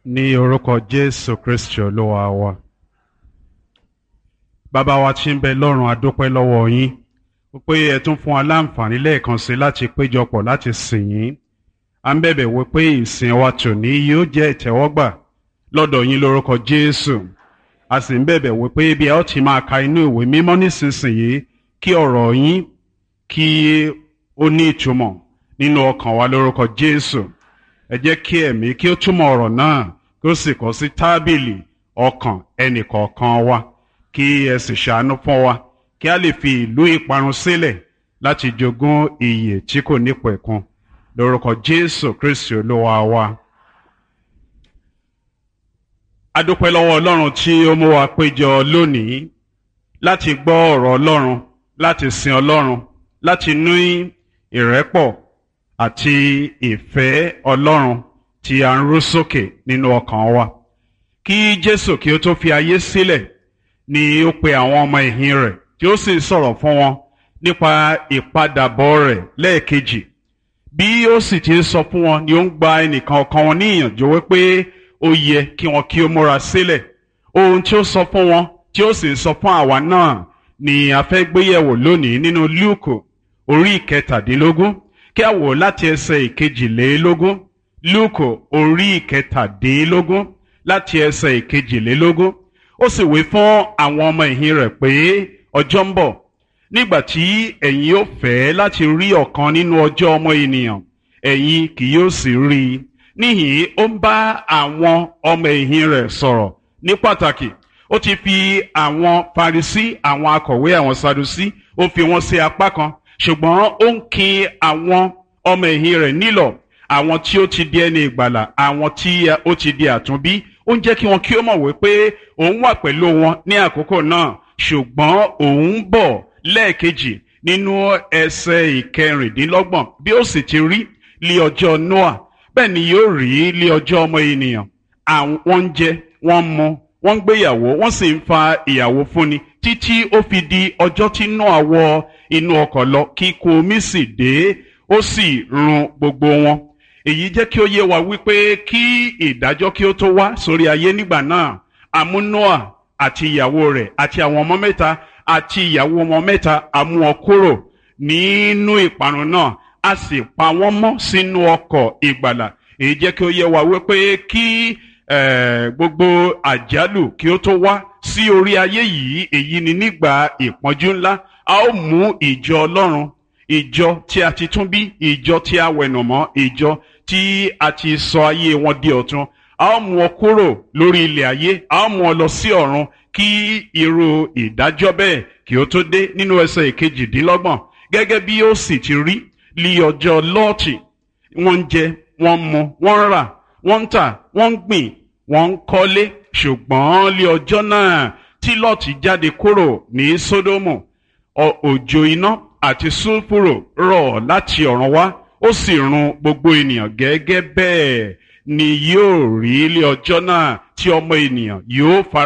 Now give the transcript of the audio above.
ní orúkọ jésù kristi olúwa wa bàbá wa tí ń bẹ lọ́run adúpẹ́ lọ́wọ́ yín wípé ẹ tún fún wa láǹfààní lẹ́ẹ̀kan sí láti péjọpọ̀ láti sìn yín à ń bẹ̀bẹ̀ wípé ìsìn wa tòní yóò jẹ́ ìtẹ́wọ́gbà lọ́dọ̀ yín lórúkọ jésù a sì ń bẹ̀bẹ̀ wípé bí ẹ ó ti máa ka inú ìwé mímọ́ nísinsìnyí kí ọ̀rọ̀ yín kí ó ní ìtumọ̀ nínú ọkàn wa lórúkọ jésù ẹ jẹ́ kí ẹ̀mí kí ó túmọ̀ ọ̀rọ̀ náà kí ó sì kọ sí tábìlì ọkàn ẹnìkọ̀ọ̀kan wa kí ẹ sì ṣàánú fún wa kí a lè fi ìlú ìparun sílẹ̀ láti jogún ìyè tí kò nípẹ̀kun lórúkọ jésù kristi olúwa wa. a dúpẹ́ lọ́wọ́ ọlọ́run tí ó mú wa péjọ lónìí láti gbọ́ ọ̀rọ̀ ọlọ́run láti sin ọlọ́run láti ní ìrẹ́pọ̀ àti ìfẹ́ ọlọ́run tí a ń rú sókè nínú ọkàn wa. kí jésù kí ó tó fi ayé sílẹ̀ ni ó pe àwọn ọmọ ẹ̀yìn rẹ̀ tí ó sì sọ̀rọ̀ fún wọn nípa ìpadàbọ̀ rẹ̀ lẹ́ẹ̀kejì. bí ó sì ti ń sọ fún wọn ni ó ń gba ẹnìkan ọ̀kan wọn ní ìyànjú wípé ó yẹ kí wọn kí ó múra sílẹ̀. ohun tí ó sọ fún wọn tí ó sì ń sọ fún àwa náà ni a fẹ́ gbéyẹ̀wò lónìí nínú lúùkù orí ìkẹtàdínlógún kí a wò láti ẹsẹ̀ ìkejìlélógún lúùkù orí ìkẹtàdínlógún láti ẹsẹ̀ ìkejìlélógún ó sì wí fún àwọn ọmọ ìhìn rẹ̀ pé ọjọ́ ń bọ̀ nígbà tí ẹ̀yin ó fẹ́ láti rí ọ̀kan nínú ọjọ́ ọmọ ènìyàn ẹ̀yin kì yóò sì rí i níhìn ó ń bá àwọn ọmọ ìhìn rẹ̀ sọ̀rọ̀ ní pàtàkì ó ti fi àwọn Farisí àwọn akọ̀wé àwọn Sadusí ó fi wọ́n sí apá kan ṣùgbọ́n ó ń kin àwọn ọmọ ẹ̀yìn rẹ̀ nílọ̀ àwọn tí ó ti di ẹni ìgbàlà àwọn tí ó ti di àtúnbí ó ń jẹ́ kí wọn kí ó mọ̀ wípé òun wà pẹ̀lú wọn ní àkókò náà ṣùgbọ́n òun bọ̀ lẹ́ẹ̀kejì nínú ẹsẹ̀ ìkẹrìndínlọ́gbọ̀n bí ó sì ti rí lí ọjọ́ Noah bẹ́ẹ̀ ni yóò rí lí ọjọ́ ọmọ ènìyàn àwọn ń jẹ wọ́n ń mu wọ́n ń gbéyàwó wọ́n sì ń fa ìyàwó fúnni títí ó fi di ọjọ́ tí Noah wọ inú ọkọ̀ lọ kí ikú omi sì dé ó sì run gbogbo wọn èyí jẹ́ kí ó yé wa wípé kí ìdájọ́ kí ó tó wá sórí ayé nígbà náà àmú Noah àti ìyàwó rẹ̀ àti àwọn ọmọ mẹ́ta àti ìyàwó ọmọ mẹ́ta àmú wọn kúrò nínú ìparun náà a sì pa wọ́n mọ́ sínú ọkọ̀ ìgbàlà èyí jẹ́ kí ó yé wa wípé kí gbogbo àjálù kí ó tó wá sí orí ayé yìí èyí ni nígbà ìpọ́njú ńlá a ó mú ìjọ Ọlọ́run ìjọ tí a ti tún bí ìjọ tí a wẹ̀nàmọ́ ìjọ tí a ti sọ ayé wọn di ọ̀tun a ó mú ọ kúrò lórí ilẹ̀ ayé a ó mú ọ lọ sí ọ̀run kí irú ìdájọ́ bẹ́ẹ̀ kí ó tó dé nínú ẹsẹ̀ ìkejìdínlọ́gbọ̀n gẹ́gẹ́ bí ó sì ti rí lí ọjọ́ lọ́ọ̀tì wọ́n ń jẹ wọ́n ń mu wọ́n ń rà wọ́n ń tà wọ́n ń gbìn wọ́n ń kọ́lé ṣùgbọ́n lí ọjọ́ náà tí lọ́ọ̀tì jáde kúrò ní sódómù òjò iná àti sulfuro rọ̀ láti ọ̀run wá ó sì run gbogbo ènìyàn gẹ́gẹ́ bẹ́ẹ̀ ni yóò rí ilé ọjọ́ náà tí ọmọ ènìyàn yóò fara.